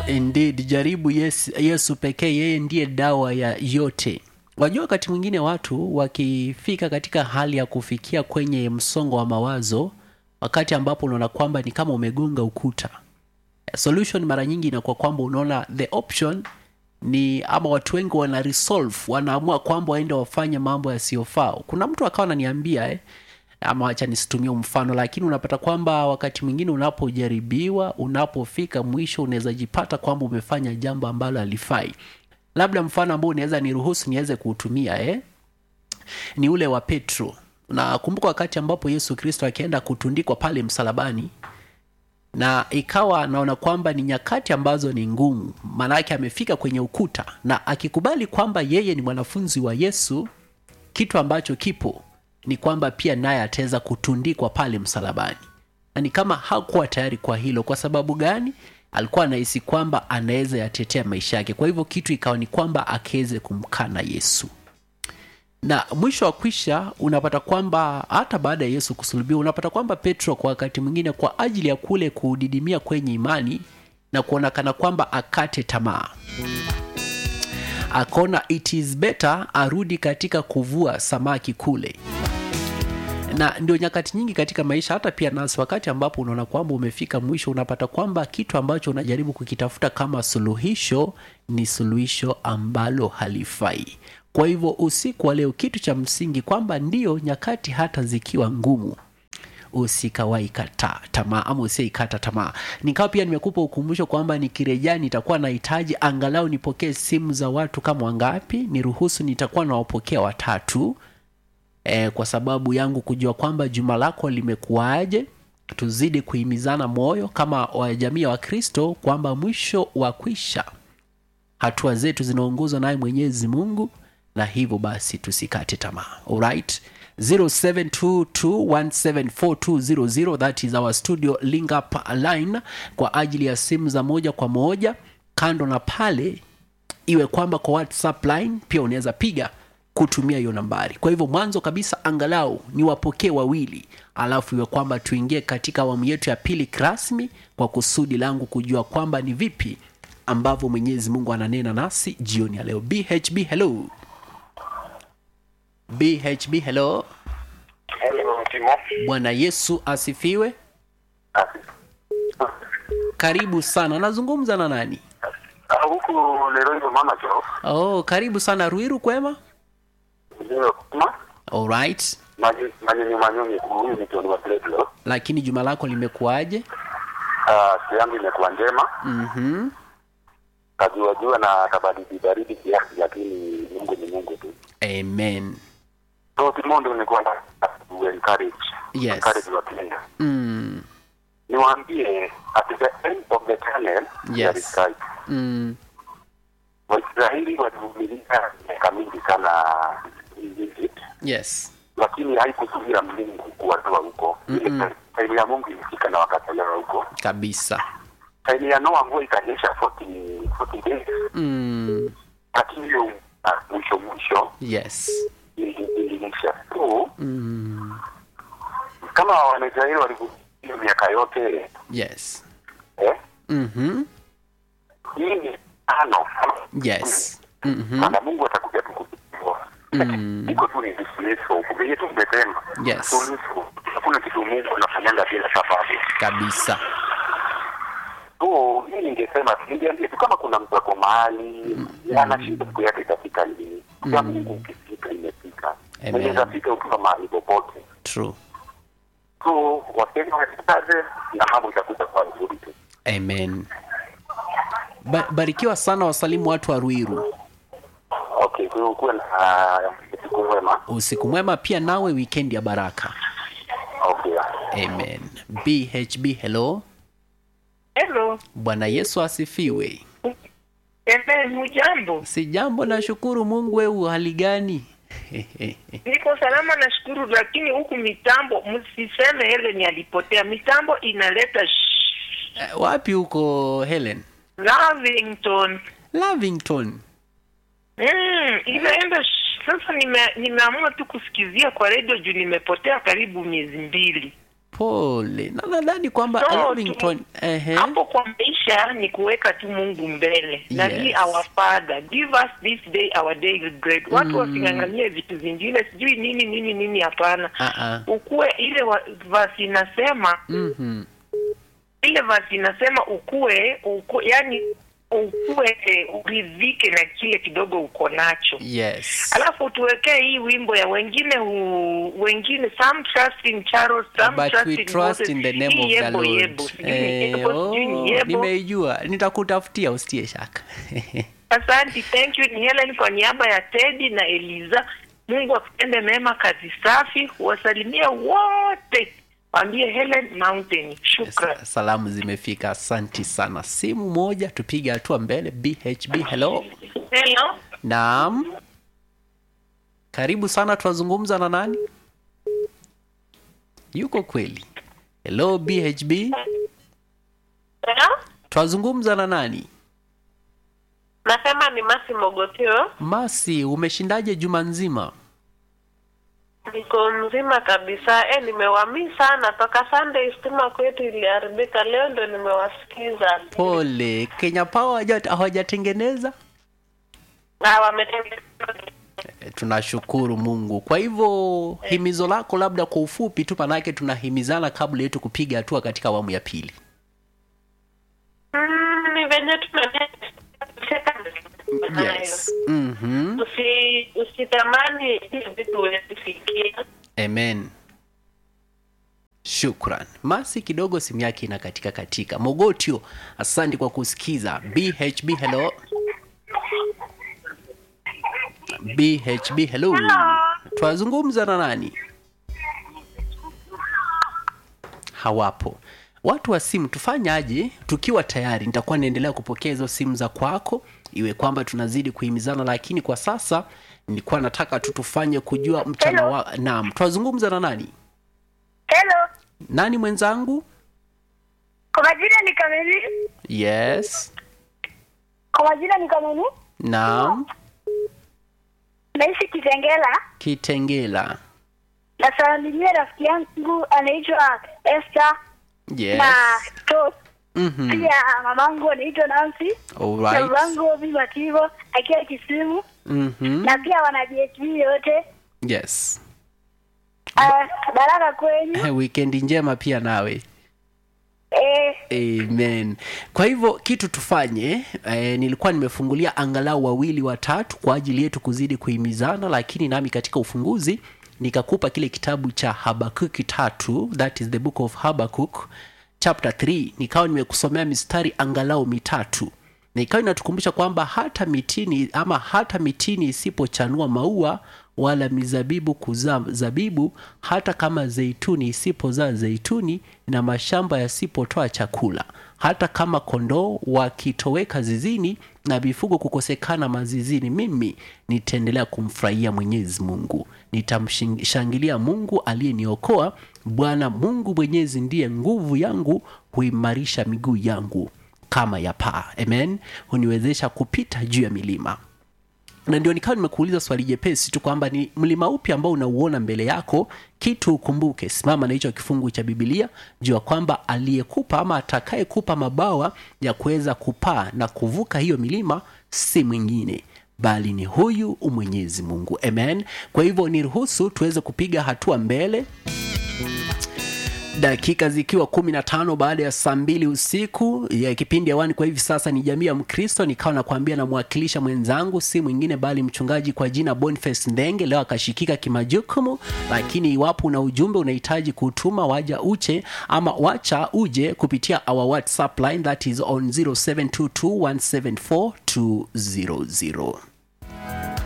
Indeed, jaribu Yesu, Yesu pekee, yeye ndiye dawa ya yote. Wajua, wakati mwingine watu wakifika katika hali ya kufikia kwenye msongo wa mawazo, wakati ambapo unaona kwamba ni kama umegonga ukuta, solution mara nyingi inakuwa kwamba unaona the option ni ama watu wengi wana resolve, wanaamua kwamba waende wafanye mambo yasiyofaa. Kuna mtu akawa ananiambia eh, ama wacha nisitumie mfano, lakini unapata kwamba wakati mwingine unapojaribiwa, unapofika mwisho, unaweza jipata kwamba umefanya jambo ambalo halifai. Labda mfano ambao unaweza niruhusu niweze kuutumia eh, ni ule wa Petro. Nakumbuka wakati ambapo Yesu Kristo akienda kutundikwa pale msalabani, na ikawa naona kwamba ni nyakati ambazo ni ngumu, maanake amefika kwenye ukuta, na akikubali kwamba yeye ni mwanafunzi wa Yesu, kitu ambacho kipo ni kwamba pia naye ataweza kutundikwa pale msalabani, na ni kama hakuwa tayari kwa hilo. Kwa sababu gani? Alikuwa anahisi kwamba anaweza yatetea maisha yake, kwa hivyo kitu ikawa ni kwamba akiweze kumkana Yesu na mwisho wa kwisha unapata kwamba hata baada ya Yesu kusulubiwa, unapata kwamba Petro kwa wakati mwingine, kwa ajili ya kule kudidimia kwenye imani na kuonekana kwamba akate tamaa, akaona it is better arudi katika kuvua samaki kule. Na ndio nyakati nyingi katika maisha, hata pia nasi, wakati ambapo unaona kwamba umefika mwisho, unapata kwamba kitu ambacho unajaribu kukitafuta kama suluhisho ni suluhisho ambalo halifai. Kwa hivyo usiku wa leo, kitu cha msingi kwamba ndio nyakati hata zikiwa ngumu, usikawahi kata tamaa ama usiikata tamaa. Nikawa pia nimekupa ukumbusho kwamba nikirejea nitakuwa nahitaji angalau nipokee simu za watu kama wangapi, niruhusu nitakuwa nawapokea watatu e, kwa sababu yangu kujua kwamba juma lako limekuwaje. Tuzidi kuhimizana moyo kama wajamii ya Wakristo kwamba mwisho wa kwisha hatua zetu zinaongozwa naye Mwenyezi Mungu na hivyo basi tusikate tamaa. Alright, 0722174200 that is our studio link up line kwa ajili ya simu za moja kwa moja. Kando na pale, iwe kwamba kwa WhatsApp line pia unaweza piga kutumia hiyo nambari. Kwa hivyo mwanzo kabisa angalau ni wapokee wawili, alafu iwe kwamba tuingie katika awamu yetu ya pili rasmi, kwa kusudi langu kujua kwamba ni vipi ambavyo Mwenyezi Mungu ananena nasi jioni ya leo. BHB hello. BHB hello. Hello, Timo. Bwana Yesu asifiwe. Karibu sana. Nazungumza na nani? Ah, huku Leroy mama jo. Oh, karibu sana Ruiru, kwema? Ndio kama Alright. maji maji ni manyonyi huyu ni Tony wa Pedro. Lakini juma lako limekuwaje? Ah, siku yangu imekuwa njema. Mhm. Kajua jua na kabaridi baridi kiasi lakini Mungu ni Mungu tu. Amen. So Timo ndio nilikuwa na to encourage. Yes. Encourage wa Kenya. Mm. Niwaambie at the end of the tunnel there Yes. is light. Mm. Waisraeli walivumilia miaka mingi sana Egypt. Yes. lakini haikuzuia Mungu kuwatoa huko. Mm-mm. Ile ya Mungu ilifika na wakatolewa huko. Kabisa. Ile ya Noa mvua ikanyesha 40 40 days, Mm. lakini hiyo ah, mwisho mwisho Yes. ili- iliisha tu. Mm. Kama Wanaisraeli walivyovumilia miaka yote Yes. eh, Mhm. hii ni tano Yes. Mhm. Maana Mungu atakuja tu kutuokoa. Mm. Iko tu ni dismissal. Vile tu umesema. Yes. Suluhisho. Hakuna kitu Mungu anafanyanga bila sababu. Kabisa. So hii ningesema ningeambia tu kama kuna mtu ako mahali anashinda siku yake itafika lini. Ya Mungu ukifika imefika. Amen. Inaweza fika ukiwa mahali popote. True. So Wakenya wasikaze na mambo itakuja kwa nzuri tu. Amen. Ba barikiwa sana wasalimu watu wa Ruiru. Okay, kwa hiyo kuwe na siku mwema. Usiku mwema pia nawe, weekend ya baraka. Okay. Amen. BHB hello. Hello. Bwana Yesu asifiwe. Ebe, hujambo? Si jambo, nashukuru Mungu. Wewe hali gani? Niko salama nashukuru, lakini huku mitambo msiseme Helen alipotea. Mitambo inaleta sh- Eh, Wapi huko Helen? Lavington. Lavington. Mm, inaenda sh- sasa nime, nimeamua tu kusikizia kwa redio juu nimepotea karibu miezi mbili. pole na nadhani kwamba So, Lavington tu- ehe hapo kwa maisha ni kuweka tu mungu mbele na Yes. he our father give us this day our daily bread watu wasing'ang'anie vitu vingine sijui nini nini nini hapana Ah, ah. ukuwe ile wa- vasi inasema Mhm. ile vasi inasema ukue, ukue yani ukue eh, uridhike na kile kidogo uko nacho yes alafu tuwekee hii wimbo ya wengine hu, wengine some trust in Charles, some but trust we in trust Moses. in the name Hii of the yebo, Lord. yebo. Sijui ni Eh, yebo, sijui ni oh, yebo. nimeijua nitakutafutia usitie shaka Asante, thank you. Ni Helen kwa niaba ya Teddy na Eliza. Mungu akutende mema, kazi safi. Wasalimia wote, waambie Helen Mountain. Shukran. Sa- salamu zimefika asanti sana simu moja tupige hatua mbele bhb hello Hello, naam karibu sana tunazungumza na nani yuko kweli hello bhb Hello? twazungumza na nani Nasema ni Masi Mogotio. masi umeshindaje juma nzima Niko mzima kabisa. E, nimewamii sana toka Sunday stima kwetu iliharibika. Leo ndo nimewasikiza. pole kenya power hawaja- hawajatengeneza Na wametengeneza Eh, tunashukuru mungu kwa hivyo himizo lako labda kwa ufupi tu manake tunahimizana kabla yetu kupiga hatua katika awamu ya pili mm, ni venye tunaendelea yes mm-hmm. Usi, usitamani hivi vitu huwezi fikia. amen shukran masi kidogo simu yake ina katika katika mogotio asante kwa kusikiza bhb hello bhb hello twazungumza na nani hawapo watu wa simu tufanyaje tukiwa tayari nitakuwa naendelea kupokea hizo simu za kwako iwe kwamba tunazidi kuhimizana lakini kwa sasa nilikuwa nataka tu tufanye kujua mchana Hello. wa naam twazungumza na nani Hello, nani mwenzangu kwa majina ni Kamili. yes Kwa majina ni Kamili. naam Naishi Kitengela. kitengela Nasalimia rafiki yangu anaitwa Esther yes na Tos. mm-hmm. Pia mamangu anaitwa Nancy. Na Alright. babangu Bimativo akiwa Kisimu Mm-hmm. na pia wana JSB yote. yes Uh, baraka kwenyu. wikendi njema pia nawe Eh, amen kwa hivyo kitu tufanye eh, nilikuwa nimefungulia angalau wawili watatu kwa ajili yetu kuzidi kuhimizana lakini nami katika ufunguzi nikakupa kile kitabu cha habakuki tatu that is the book of habakuk chapter 3 nikawa nimekusomea mistari angalau mitatu na ikawa inatukumbusha kwamba hata mitini ama hata mitini isipochanua maua wala mizabibu kuzaa zabibu hata kama zeituni isipozaa zeituni na mashamba yasipotoa chakula hata kama kondoo wakitoweka zizini na mifugo kukosekana mazizini mimi nitaendelea kumfurahia mwenyezi mungu nitamshangilia mungu aliyeniokoa bwana mungu mwenyezi ndiye nguvu yangu huimarisha miguu yangu kama ya paa amen huniwezesha kupita juu ya milima na ndio nikawa nimekuuliza swali jepesi tu kwamba ni mlima upi ambao unauona mbele yako kitu ukumbuke simama na hicho kifungu cha bibilia jua kwamba aliyekupa ama atakayekupa mabawa ya kuweza kupaa na kuvuka hiyo milima si mwingine bali ni huyu mwenyezi mungu amen kwa hivyo niruhusu tuweze kupiga hatua mbele dakika zikiwa kumi na tano baada ya saa mbili usiku ya kipindi hewani kwa hivi sasa ni jamii ya mkristo nikawa nakwambia namwakilisha mwenzangu si mwingine bali mchungaji kwa jina boniface ndenge leo akashikika kimajukumu lakini iwapo una ujumbe unahitaji kutuma waja uche ama wacha uje kupitia our whatsapp line that is on 0722174200